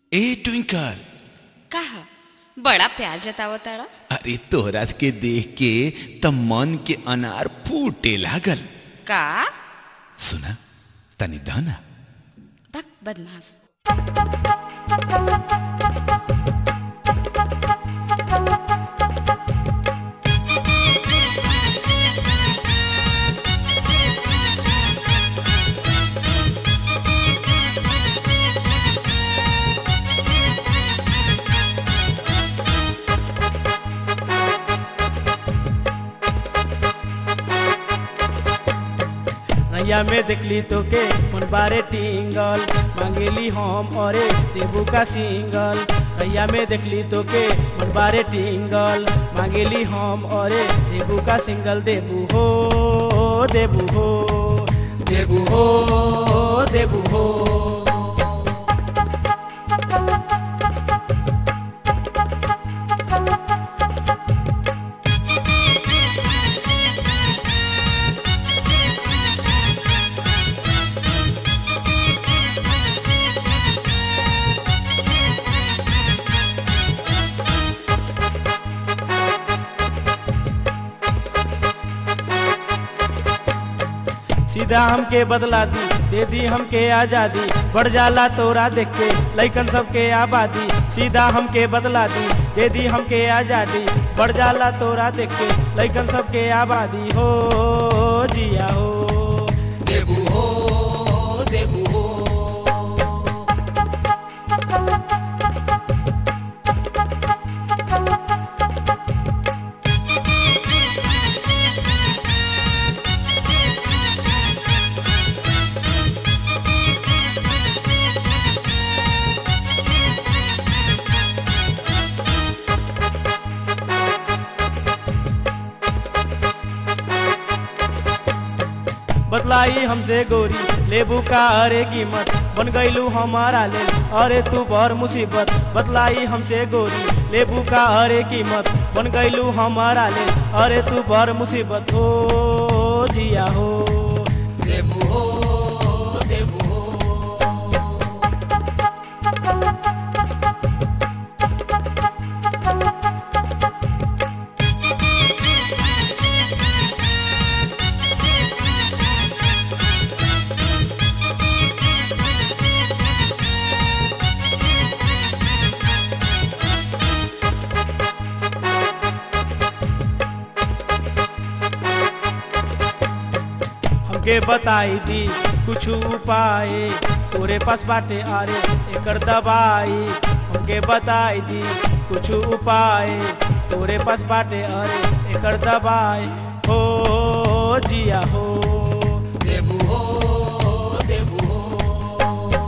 ए twinkle काह बड़ा प्यार जतावताड़ा अरे तोहरा के देख के त मन के अनार फूटे लागल का सुना तनी दाना बक बदमाश नैया में देखली तो के मन बारे टिंगल मांगेली हम अरे देबू का सिंगल नैया में देखली तो के मन बारे टिंगल मांगेली हम अरे देबू का सिंगल देबू हो देबू हो देबू हो देबू हो सीधा हमके बदला दी दे दी हमके आजादी बढ़ जाला तोरा देख के लैकन सबके आबादी सीधा हमके बदला दी दे दी हमके आजादी बढ़ जाला तोरा देख के लैकन सबके आबादी हो जिया हो देबू हो देबू हो बतलाई हमसे गोरी लेबू का अरे कीमत बन गईलू हमारा ले अरे तू बर मुसीबत बतलाई हमसे गोरी लेबू का अरे कीमत बन गईलू हमारा ले अरे तू बर मुसीबत हो जिया हो देबू हो देबू हो हमके बताई दी कुछ उपाय तोरे पास बाटे अरे एकर दवाई हमके बताई दी कुछ उपाय तोरे पास बाटे अरे एकर दवाई हो जिया हो देबू हो देबू हो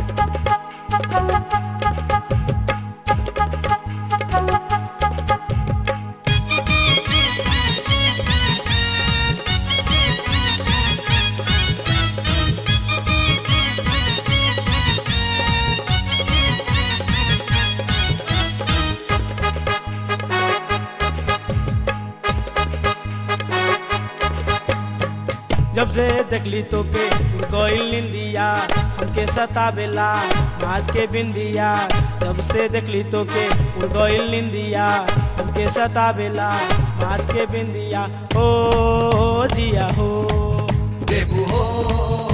जब से देखली तो के गईल निंदिया हमके सतावेला नाच के बिंदिया जब से देखली तो के गईल निंदिया हमके सतावेला नाच के बिंदिया हो जिया हो देबू हो